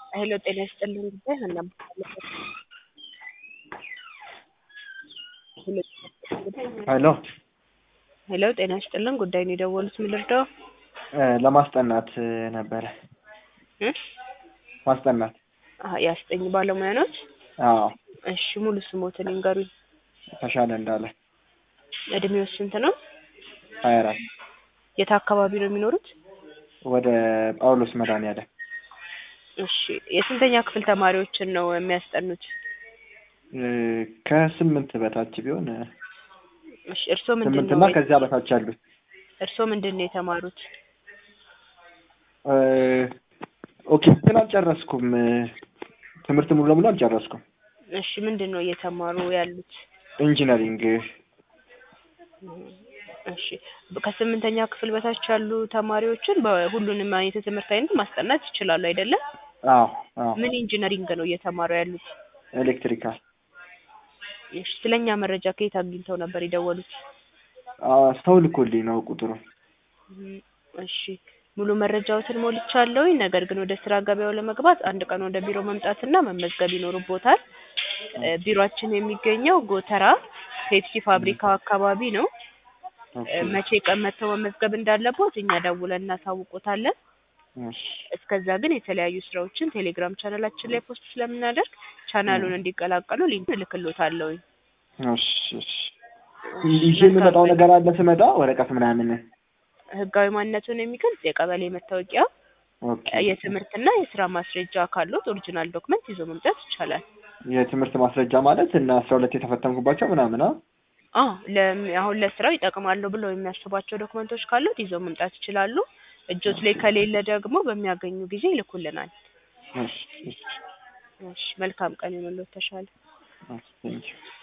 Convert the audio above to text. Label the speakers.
Speaker 1: ሄሎ ጤና ይስጥልኝ ጉዳይ ሀና እባላለሁ።
Speaker 2: ሄሎ
Speaker 1: ሄሎ ጤና ይስጥልን ጉዳይ ነው የደወሉት ምን ልርዳው?
Speaker 2: እ ለማስጠናት ነበረ
Speaker 1: እ
Speaker 2: ማስጠናት።
Speaker 1: አሀ የአስጠኝ ባለሙያ ኖት?
Speaker 2: አዎ
Speaker 1: እሺ ሙሉ ስሞትን ይንገሩኝ።
Speaker 2: ተሻለ እንዳለ
Speaker 1: እድሜው ስንት ነው?
Speaker 2: ሀያ አራት
Speaker 1: የት አካባቢ ነው የሚኖሩት?
Speaker 2: ወደ ጳውሎስ መድኃኒዓለም
Speaker 1: እሺ የስንተኛ ክፍል ተማሪዎችን ነው የሚያስጠኑት?
Speaker 2: እ ከስምንት በታች ቢሆን እ
Speaker 1: እሺ እርስዎ ምንድን
Speaker 2: ስምንት
Speaker 1: ነው
Speaker 2: እና ከዚያ በታች ያሉት
Speaker 1: እርስዎ ምንድን ነው የተማሩት?
Speaker 2: እ ኦኬ እንትን አልጨረስኩም እ ትምህርት ሙሉ ለሙሉ አልጨረስኩም።
Speaker 1: እሺ ምንድን ነው እየተማሩ ያሉት?
Speaker 2: ኢንጂነሪንግ
Speaker 1: እሺ ከስምንተኛ ክፍል በታች ያሉ ተማሪዎችን በሁሉንም አይነት የትምህርት አይነት ማስጠናት ይችላሉ አይደለም?
Speaker 2: አዎ አዎ
Speaker 1: ምን ኢንጂነሪንግ ነው እየተማሩ ያሉት?
Speaker 2: ኤሌክትሪካል
Speaker 1: እሺ ስለኛ መረጃ ከየት አግኝተው ነበር የደወሉት?
Speaker 2: አ ሰው ልኮልኝ ነው ቁጥሩ።
Speaker 1: እም እሺ ሙሉ መረጃዎትን ሞልቻለሁኝ። ነገር ግን ወደ ስራ ገበያው ለመግባት አንድ ቀን ወደ ቢሮ መምጣትና መመዝገብ ይኖርቦታል። እ ቢሮአችን የሚገኘው ጎተራ ፔፕሲ ፋብሪካ አካባቢ ነው።
Speaker 2: ኦኬ
Speaker 1: እ መቼ ቀን መጥተው መመዝገብ እንዳለቦት እኛ ደውለን እናሳውቆታለን።
Speaker 2: እሺ
Speaker 1: እስከዛ ግን የተለያዩ ስራዎችን ቴሌግራም ቻናላችን ላይ ፖስት ስለምናደርግ ቻናሉን እንዲቀላቀሉ ሊንክ እልክሎታለሁኝ።
Speaker 2: እሺ እሺ ይዤ የምመጣው ነገር አለ ስመጣ ወረቀት ምናምን
Speaker 1: ህጋዊ ማንነቱን የሚገልጽ የቀበሌ መታወቂያ፣
Speaker 2: ኦኬ
Speaker 1: የትምህርትና የስራ ማስረጃ ካሉት ኦሪጂናል ዶክመንት ይዞ መምጣት ይቻላል።
Speaker 2: የትምህርት ማስረጃ ማለት እና አስራ ሁለት የተፈተንኩባቸው ምናምን አ
Speaker 1: አዎ ለም አሁን ለስራው ይጠቅማሉ ብለው የሚያስቧቸው ዶክመንቶች ካሉት ይዘው መምጣት ይችላሉ። እጆት ላይ ከሌለ ደግሞ በሚያገኙ ጊዜ ይልኩልናል።
Speaker 2: እሺ እሺ
Speaker 1: እሺ መልካም ቀን ይሁንልዎት ተሻለ።
Speaker 2: እሺ ቴንኪው